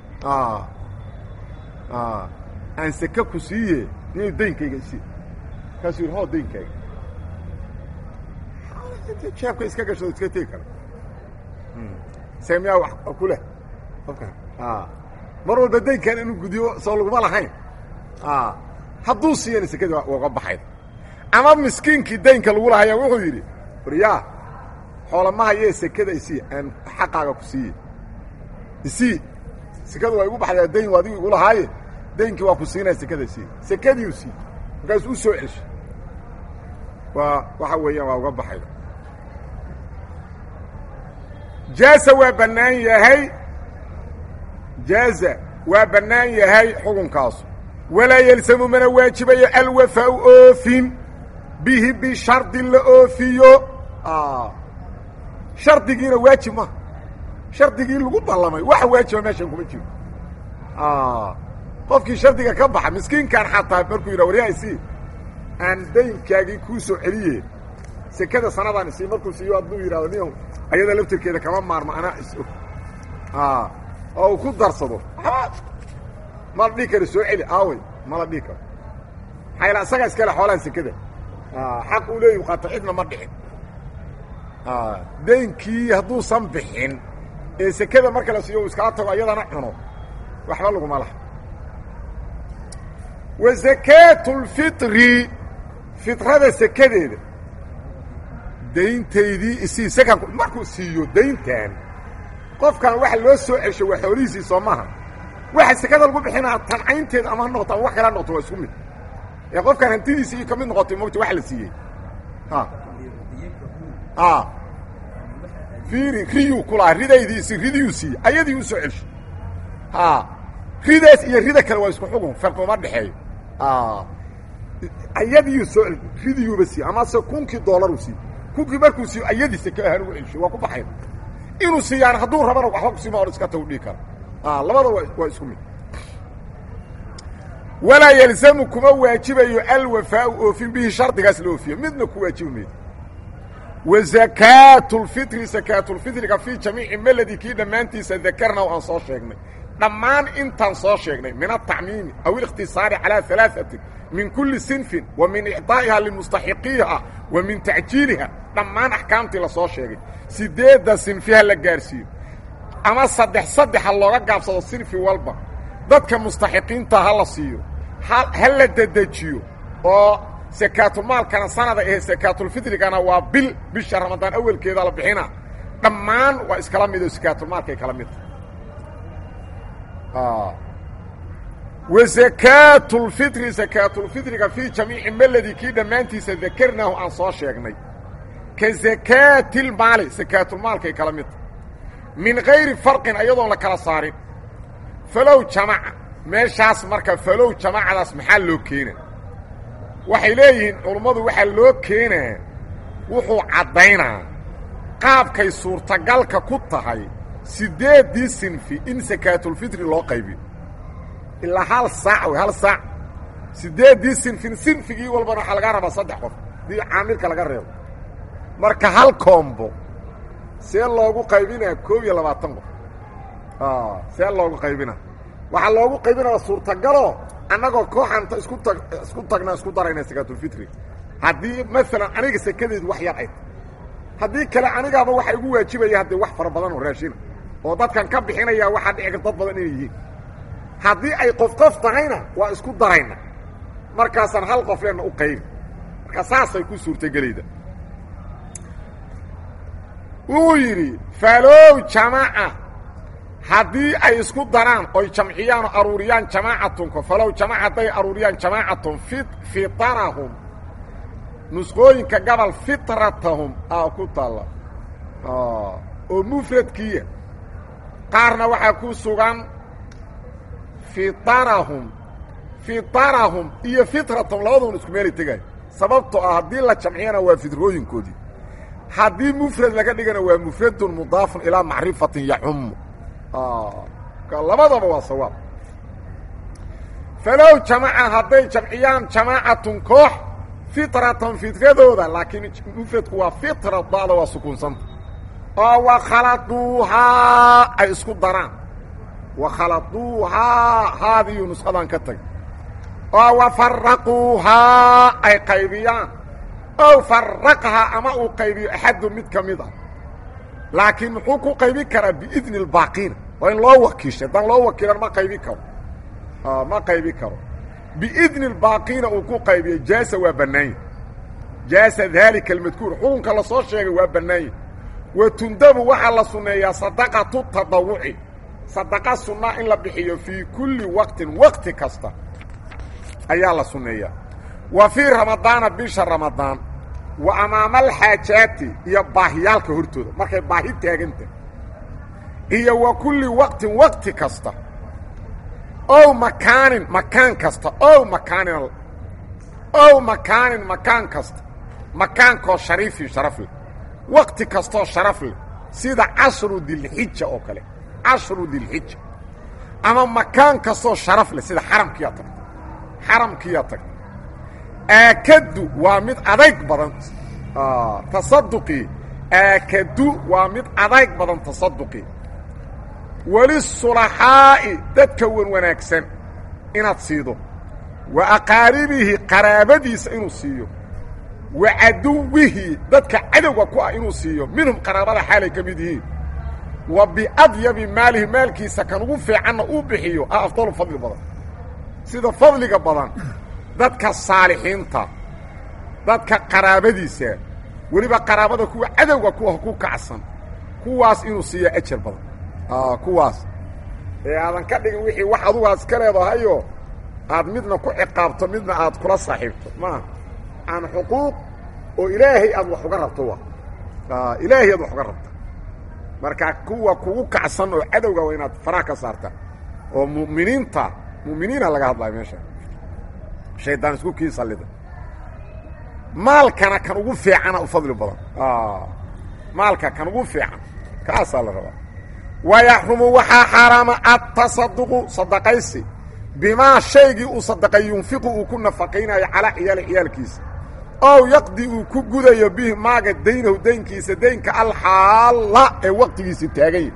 aan seke ku siiye inuu daynkayga isii kaasuu yidhi hoo daynkayga jeebka iska gasho iska tegi kara seemiyaa wax ku leh qofkan mar walba daynkan inuu gudiyo soo laguma lahayn hadduu siiyana sekadii waa uga baxayd ama miskiinkii daynka lagu lahayaa wuxuu yidhi waryaa xoola ma hayee sekada isii aan xaqaaga ku siiye isii sekadu waa igu baxdaa dayn waa adigu igu lahaaye daynkii waa ku siinaya sekada isii sekadiiu sii markaasuu u soo celshay waa waxa weeyaan waa uga baxayda jaaza waa bannaan yahay jaaza waa bannaan yahay xukunkaasu walaa yelsamu mana waajibayo alwafaau oofin bihi bishardi la oofiyo shardigiina waajib maha shardigii lagu ballamay waxa waajiba meeshan kuma jiro qofkii shardiga ka baxa miskiinkan xataa markuu yidha waryaa isii aan daynkaagii kuu soo celiye sekada sanadaan isii markuu siiyo hadduu yidhahdo ni ayada laftirkeeda kama maarmo anaa is-og oo uu ku darsado ma la dhihi karo soo celi aawey ma la dhihi karo maxaa isagaa iskale xoolaha sekada xaq uu leeyahu qaata cidna ma dhicin daynkii hadduusan bixin ee sekada marka la siiyo uu iskala tago ayadana cuno waxba laguma laha wa zakaatu lfitri fitrada sekadeeda dayntaydii isii sekanku markuu siiyo dayntan qofkan waxa loo soo celsho waa xoolihiisii soo maha waxa sekada lagu bixinaa tancaynteeda ama ha noqoto ama wax kale ha noqoto waa isku mid ee qofkaan hantidiisi iyo ka mid noqotay mogta wax la siiyey a fiiri riyuu ku lahaa ridaydiisi ridiyuu siiyey ayadii u soo celsho a ridaas iyo rida kale waa isku xugun farquma dhexeeyo ayadiiu soo ridiyuuba siiye amase kunkii doolaru siiye kunkii markuu siiyo ayadii seke ahaan ugu celsho waa ku baxayn inuu siiyaan hadduu rabana waxba kusiima or iska tagu dhigi kara labada wa waa isku mid walaa yalzamu kuma waajibayo alwafaau oofin bihi shardigaas la oofiyo midna ku waajibi maydo wa zakaatu lfitri sakaatulfitriga fii jamiici meladi kii dhammaantiisa dakarna aan soo sheegnay dhammaan intaan soo sheegnay min atacmiimi aw اlikhtisaari calى alaaثati min kuli sinfin wa min icطaa'iha limustaxiqiiha wa min tacjiiliha dhammaan axkaamtii la soo sheegay sideedda sinfiha la gaarsiiyo ama saddex saddexa looga gaabsado sinfi walba dadka mustaxiqiinta ha la siiyo ha la dedejiyo oo sakaatulmaalkana sanada ahe sakaatulfitrigana waa bil bisha ramadaan awelkeeda la bixina dhammaan waa iskala mid oo sakaatulmaalkay kala midta wa zakaatu lfitri zakaatulfitriga fii jamiici meladi kii dhammaantiisa dakarnaahu aan soo sheegnay ka zakaati lmaali sakaatulmaalkay kala midta min gayri farqin ayadoon la kala saarin falow jamaca meeshaas marka falow jamacadaas maxaa loo keena waxay leeyihiin culummadu waxaa loo keenaa wuxuu caddaynaa qaabkay suurtagalka ku tahay siddeeddii sinfi in sakaatulfitri loo qaybiyo ilaa hal saac wey hal saac siddeeddii sinfin sinfigii walbana waxaa laga rabaa saddex qof hadii caamilka laga reebo marka hal koombo see loogu qaybinaa koob iyo labaatan qof see loogu qaybina waxaa loogu qaybinaya suurtagaloo annagoo kooxanta isku tag isku tagna isku darayna sakaatulfitri haddii maalan aniga sekadeedu wax yar ay tahy haddii kale anigaaba waxa igu waajibaya haddee wax fara badan oo raashina oo dadkan ka bixinaya waxaa dhici kar dad badan inay yihiin haddii ay qof qof tahayna waa isku darayna markaasaan hal qof leenna u qaybi marka saasay ku suurtagelayda wuu yidhi falow jamaca haddii ay isku daraan oy jamciyaan oo aruuriyaan jamaacatunka falow jamaca hadday aruuriyaan jamaacatun fi fitarahum nusqooyinka gabal fitratahum aa ku taalla oo mufradkiiya qaarna waxaa ku sugan fitarahum fitarahum iyo fitratahum labaduna isku meelay tegaayo sababtoo ah haddii la jamciyana waa fitrooyinkoodii haddii mufrad laga dhigana waa mufradun mudaafun ilaa macrifatin yacumu labadaba waa sawaab falow jamaca hadday jamciyaan jamaacatun koox fitratan fitradooda laakiin mufradku waa fitra da'da waa sukuunsanta oo wakhaladuuhaa ay isku daraan wakhaladuuhaa haadiyu nusqadan ka tag oo wafaraquuhaa ay qaybiyaan ow faraqhaa ama uu qaybiyo axadu mid ka mid ah laakiin muxuu ku qaybin karaa biidni اlbaaqiina waa in loo wakiishay haddaan loo wakiilan ma qaybi karo ma qaybi karo biidni اlbaaqiina uu ku qaybiyo jaasa waa bannaanya jaasa daalika almadkuur xukunka lasoo sheegay waa bannaanya wa tundabu waxaa la sunneeyaa sadaqatu tadawuci sadaqa sunnaa in la bixiyo fii kulli waqtin waqti kasta ayaa la sunneeyaa wa fii ramadaana bisha ramadaan wa amaama alxaajaati iyo baahiyaalka hortooda markay baahi taaganta iyo wa kulli waqtin waqti kasta ow makaanin makaan kasta ow makaanin ow makaanin makaan kasta makaankoo shariifii sharaf leh waqti kastoo sharaf leh sida cashru dilxija oo kale cashru dilxija ama makaan kastoo sharaf leh sida xaramkiyaa tagta xaramkiyaa tagta aakadu waa mid adayg badan tasaduqii aakadu waa mid adayg badan tasaduqii walisulaxaa'i dadka wan wanaagsan inaad siido wa aqaaribihi qaraabadiisa inuu siiyo wa caduwihi dadka cadowga ku ah inuu siiyo minhum qaraabada xaalay ka mid yihiin wa biadyabi maalihi maalkiisa kan ugu fiicanna uu bixiyo ah afdalu fadli badan sida fadliga badan dadka saalixiinta dadka qaraabadiisa weliba qaraabada kuwa cadowga kuwa ku kacsan kuwaas inuu siiya ajar badan kuwaas ee aadan ka dhigin wixii wax adugu aad iska leedahayo aad midna ku ciqaabto midna aad kula saaxiibto maaha aan xuquuq oo ilaahay aad wax uga rabto wa ilaahay aad wax uga rabto marka kuwa kugu kacsan oo cadowga waa inaad faraha ka saarta oo mu'miniinta mu'miniina laga hadlayo meesha shaydaan isku kii sallida maalkana kan ugu fiicana u fadli badan maalka kan ugu fiican kaasaa la rabaa wayaxrumu waxaa xaaraama atasaduqu sadaqaysi bimaa shaygii uu sadaqay yunfiqu uu ku nafaqaynayo calaa ciyaali ciyaalkiisa ow yaqdi uu ku gudayo bihi maaga daynahu daynkiisa daynka alxaalla ee waqtigiisi taaganya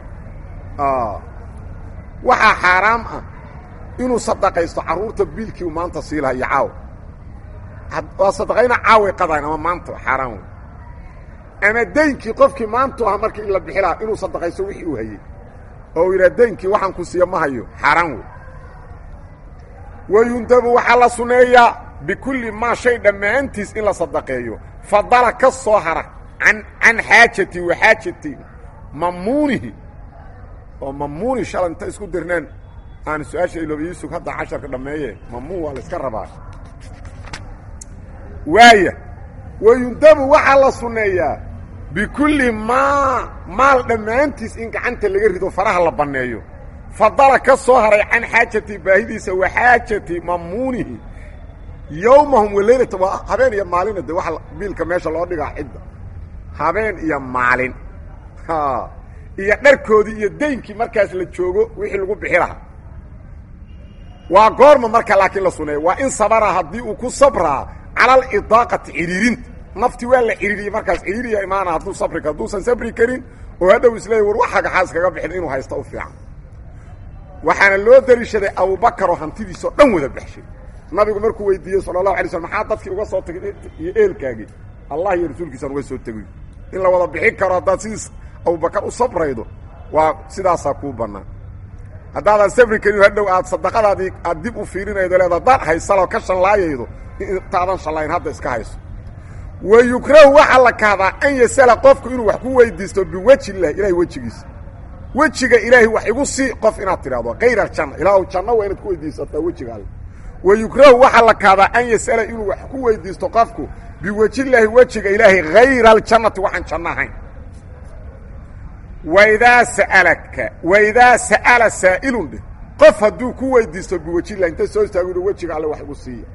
waxaa xaaraam ah inuu sadaqaysto carruurta biilkii uu maanta sii laha iyo caawa waa sadaqayna caaway qadayn ama maanta xaaraan wey ama daynkii qofkii maantu aha markii in la bixi lahaa inuu sadaqaysto wixii uu hayey oo uu yidhaha daynkii waxaan ku siiya ma hayo xaaraan wey wayundabu waxaa la sunneeyaa bikulli maa shay dhammaantiis in la sadaqeeyo fadala ka soo hara an can xaajati wa xaajati mamuunihi oo mamuuni shala inta isku dirneen aan su-aasha ilooba iisug hadda casharka dhammeeye mamuun waa la iska rabaa waaya wayundabu waxaa la sunneeyaa bikulli maa maal dhammaantiis in gacanta laga rido faraha la banneeyo fadala ka soo haray can xaajati baahidiisa wa xaajati mamuunihi yowmahum waleylata waa habeen iyo maalina de waxa biilka meesha loo dhigaa cidda habeen iyo maalin iyo dharkoodii iyo daynkii markaas la joogo wixii lagu bixi lahaa waa goorma marka laakiin la suneeya waa in sabara haddii uu ku sabraa cala alidaaqati ciriirinta nafti waa la ciriiriyey markaas ciriiriya imaana hadduu sabri karo hadduusan sabri karin oo hadhow isleeya war waxaga xaas kaga bixin inuu haysta u fiican waxaana loo dariishaday abubakar oo hantidiisao dhan wada baxshay nabigu markuu weydiiyey sala allahu alay slm maxaa dadkii uga soo tegay iyo eelkaagii allah iyo rasuulkiisaan uga soo tegayo in la wada bixin karo haddaad sidiis abubakar u sabraydo waa sidaasaa kuu bannaan haddaadan sabri karin hadhow aad sadaqadaadii aad dib u fiirinaydo leed haddaad haysaloo ka shallaayaydo intaadan shallayn hadda iska hayso wa yukrahu waxaa la kahdaa an yasala qofku inuu wax ku weydiisto biweji illahi ilahay wejigiisa wejiga ilaahay wax igu sii qof inaad tidhahdo kayr aljanna ilaahu janno waa inaad ku weydiisataa wejiga alle wa yukrahu waxaa la kahdaa an yasala inuu wax ku weydiisto qofku biwejillaahi wejiga ilaahay hayra aljannati waxaan janno ahayn waidaa sa'alaka waidaa sa'ala saa'ilun dheh qof hadduu ku weydiisto biwejillahi inta soo istaago inu wejiga alle wax igu siiya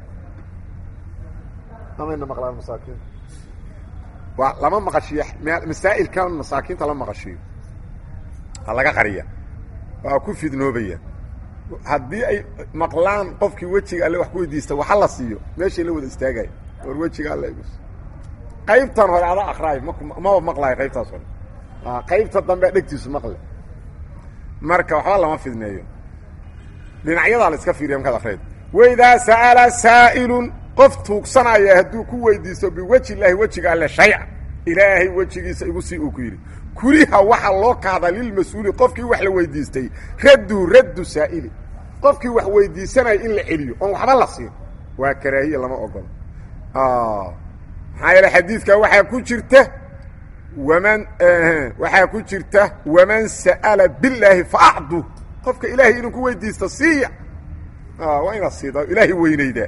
amayna maqlaan masaakiin waa lama maqashiyo masaa'ilkan masaakiinta lama maqashiyo ha laga qariya waa ku fidnoobaya haddii ay maqlaan qofkii wejiga alle wax ku weydiista waxa la siiyo meeshay la wada istaagaya war wejiga alle igu qaybtan hore ada akraay maba maqlaayo qaybtaas hore qaybta dambe dhegtiisu maqle marka waxba lama fidneeyo dhinacyadaa la iska fiiriya markaad akrayd waidaa sa'ala saa'ilun qof tuugsanaya hadduu ku weydiisto biweji illaahi wejiga alle shayca ilaahay wejigiisa igu sii uu ku yidhi kuriha waxaa loo kahdaa lilmas-uuli qofkii wax la weydiistay raddu raddu saa'ili qofkii wax weydiisanaya in la celiyo oon waxba la siin waa karaahiya lama ogolo maxaa yeele xadiidka waxaa ku jirta waman waxaa ku jirta waman sa'ala billaahi faacdu qofka ilaahay inuu ku weydiisto siiya waa inaad siida ilaahay weynaydaa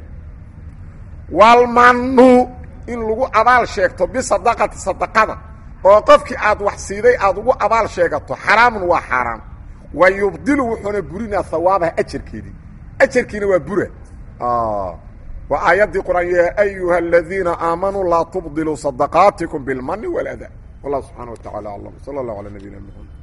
walmanu in lagu abaal sheegto bisadaqati sadaqada oo qofkii aad wax siiday aad ugu abaal sheegato xaraamun waa xaaraam wa yubdilu wuxuuna burinaa hawaabaha ajarkeedii ajarkiina waa bura waa aayaddii qur'aan ya ayuha aladiina aamanuu laa tubdiluu sadaqaatikum bilmani wاlada wallah subxaana wa tacala aclam sala اllah alى nabiyina mxamed